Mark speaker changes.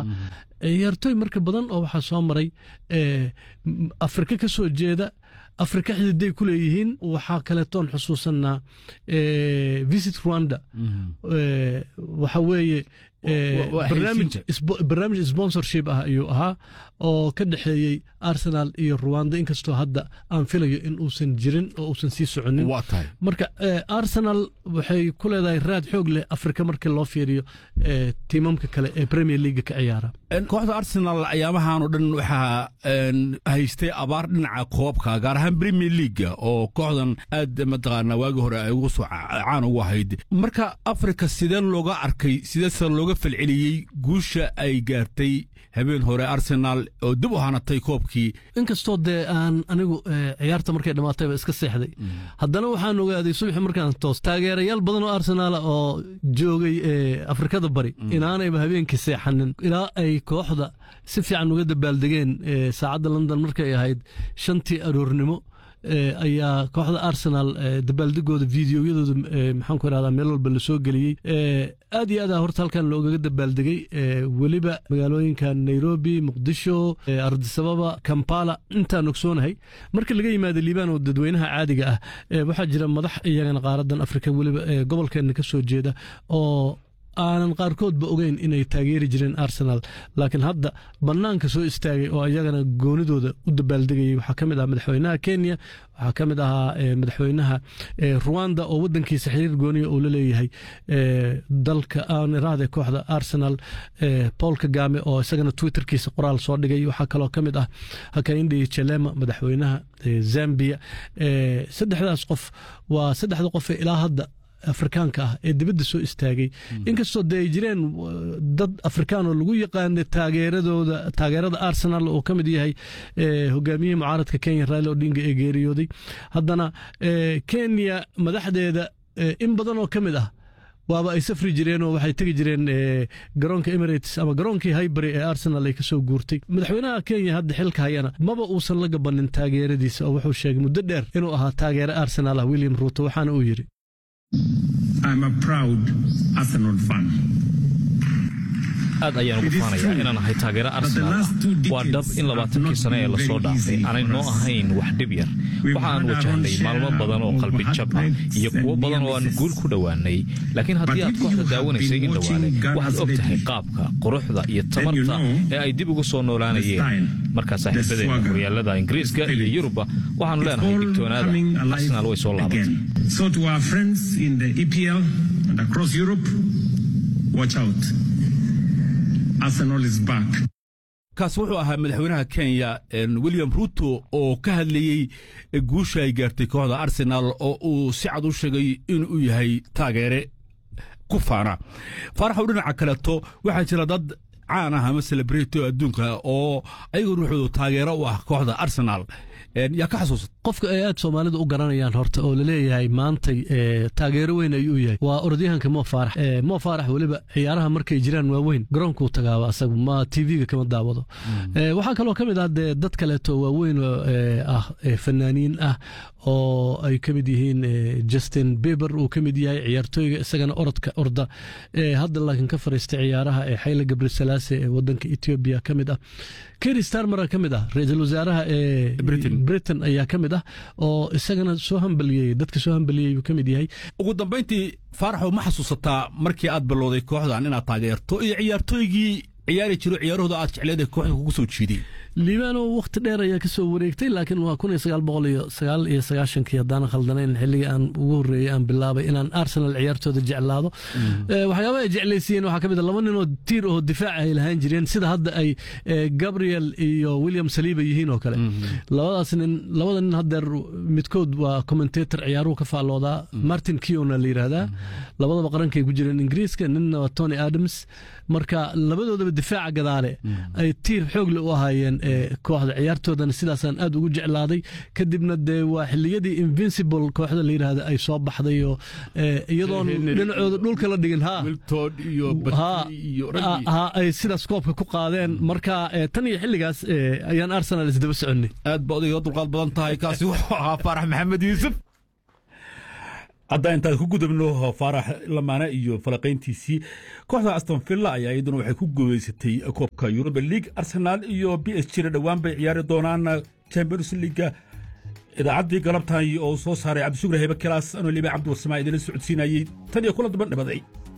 Speaker 1: ahaa ciyaartooy marka badan oo waxaa soo maray afrika ka soo jeeda afrika xididay ku leeyihiin waxaa kaleetoon xusuusanaa visit rwanda waxa weeye barnaamij sponsorship ah ayuu ahaa oo ka dhexeeyey arsenal iyo rwanda inkastoo hadda aan filayo in uusan jirin oo uusan sii soconin marka arsenal waxay ku leedahay raad xoog leh afrika markii loo fiiriyo tiimamka kale ee premier leaga ka ciyaara
Speaker 2: kooxda arsenal ayaamahan oo dhan waxaa haystay abaar dhinaca koobka gaar ahaan premier leaga oo kooxdan aad mataqaana waagii hore ay ugu soo caan ugu ahayd marka afrika sideen looga arkay sideese looga falceliyey guusha ay gaartay habeen hore arsenal oo dib u hanatay koobkii
Speaker 1: inkastoo dee aan anigu ciyaarta markay dhammaatayba iska seexday haddana waxaan ogaaday subaxi markaan toos taageerayaal badan oo arsenaal oo joogay afrikada bari inaanayba habeenkii seexanin ilaa ay kooxda si fiican uga dabaaldegeen saacadda london markay ahayd shantii aroornimo ayaa kooxda arsenal dabaaldegooda videoyadooda maxaan ku irahdaa meel walba lasoo geliyey aad iyo aad horta halkan loogaga dabaaldegay weliba magaalooyinka nairobi muqdisho ardisababa kampala intaan ogsoonahay marka laga yimaado liibaan oo dadweynaha caadiga ah waxaa jira madax iyagana qaaradan afrika weliba gobolkeena ka soo jeeda oo aanan qaarkoodba ogeyn inay taageeri jireen arsenal laakiin hadda bannaanka soo istaagay oo iyagana goonidooda u dabaaldegayay waxaa ka mid ah madaxweynaha kenya waxaa ka mid ahaa madaxweynaha ruwanda oo wadankiisa xiriir gooniya uu la leeyahay dalka aaniraahde kooxda arsenal paul kagame oo isagana twitterkiisa qoraal soo dhigay waxaa kaloo ka mid ah hakaindhi chelema madaxweynaha zambia saddexdaas qof waa saddexda qofe ilaa hadda afrikaanka ah ee dibadda soo istaagay inkastoo dee ay jireen dad afrikaan oo lagu yaqaana taageeradooda taageerada arsenal oo ka mid yahay hogaamiyihii mucaaradka kenya raila odinga ee geeriyooday haddana kenya madaxdeeda in badan oo ka mid ah waaba ay safri jireen oo waxay tegi jireen garoonka emirates ama garoonkii highbury ee arsenal ay kasoo guurtay madaxweynaha kenya hadda xilka hayana maba uusan la gabanin taageeradiisa oo wuxuu sheegay muddo dheer inuu ahaa taageere arsenal ah william ruuto waxaana uu yidhi
Speaker 3: I'm a proud Arsenal fan.
Speaker 4: aad ayaan ugu faanayaa inaan ahay taageero arsenaal ah waa dhab in labaatankii sane ee lasoo dhaafay aanay noo ahayn wax dhib yar waxa aan wajahnay maalmo badan oo qalbi jab ah iyo kuwo badan oo aan guul ku dhowaanay laakiin haddii aad kooxda daawanaysay in dhowaale waxaad og tahay qaabka quruxda iyo tamarta ee ay dib ugu soo noolaanayeen markaa saaxiibadeena horyaalada ingiriiska iyo yurubba waxaanu leenahay digtoonaada arsenaal way soo
Speaker 3: laabatay Arsenal is back.
Speaker 2: kaas wuxuu ahaa madaxweynaha kenya william ruto oo ka hadlayey guusha ay gaartay kooxda arsenal oo uu si cad u sheegay inuu yahay taageere ku faana faaraxow dhinaca kaleeto waxaa jira dad caan ah ama celebrity adduunka oo ayagu ruuxoodu taageero u ah kooxda arsenal yaa ka xasuusat
Speaker 1: qofka ay aad soomaalida u garanayaan horta oo laleeyahay maantay taageero weyn ayuu yahay waa orodyahanka mo faarax mo faarax weliba ciyaaraha markay jiraan waaweyn garoonkuu tagaaba asagu ma tv-ga kama daawado waxaa kaloo ka mid ah dee dad kaleeto waaweyn ah fanaaniin ah oo ay ka mid yihiin justin beber uu ka mid yahay ciyaartooyga isagana orodka orda hadda laakiin ka fariistay ciyaaraha ee xayla gabrisalaase ee wadanka etoobiya ka mid ah keri starmara ka mid ah ra-iisul wasaaraha ee britain ayaa ka mid ah oo isagana soo hambaliyey dadka soo hambaliyey buu ka mid yahay
Speaker 2: ugu dambayntii faaraxow ma xasuusataa markii aad ballowday kooxdan inaad taageerto iyo ciyaartooygii ciyaari jiro ciyaarahooda aad jecleed ee kooxda kugu soo jiiday
Speaker 1: liibaano wakhti dheer ayaa kasoo wareegtay laakiin waa kun iyo sagaal boqol iyo sagaal iyo sagaashankii haddaanan khaldanayn xilligii aan ugu horreeyey aan bilaabay inaan arsenal ciyaartooda jeclaado waxyaabaha ay jeclaysiiyeen waxaa ka mid a laba ninoo tiir oo difaac ay lahaan jireen sida hadda ay gabriel iyo william saliiba yihiin oo kale labadaas nin labada nin haddeer midkood waa commentator ciyaaruhu ka faalloodaa martin kiona la yidhaahdaa labadaba qarankay ku jireen ingiriiska ninna waa tony adams marka labadoodaba difaaca gadaale ay tiir xoogle u ahaayeen kooxda ciyaartoodana sidaasaan aad ugu jeclaaday kadibna dee waa xiliyadii invincible kooxda la yidhaahda ay soo baxday oo iyadoon dhinacooda dhulka la dhigin ha ay sidaas koobka ku qaadeen marka tan iyo xilligaas ayaan arsenal isdaba soconay
Speaker 2: aad ba odayga dulqaad badan tahay kaasi wuxuu ahaa faarax maxamed yuusuf hadda intaan ku gudubno faarax lamaane iyo falaqayntiisii kooxda aston villa ayaa iyaduna waxay ku guuleysatay koobka europa league arsenal iyo b s g na dhowaan bay ciyaari doonaan champions leaga idaacaddii galabtan oo soo saaray cabdishukri hebe kelaas anoo liba cabdi warsamaa idinla socodsiinayey tan iyo kula duban dhabaday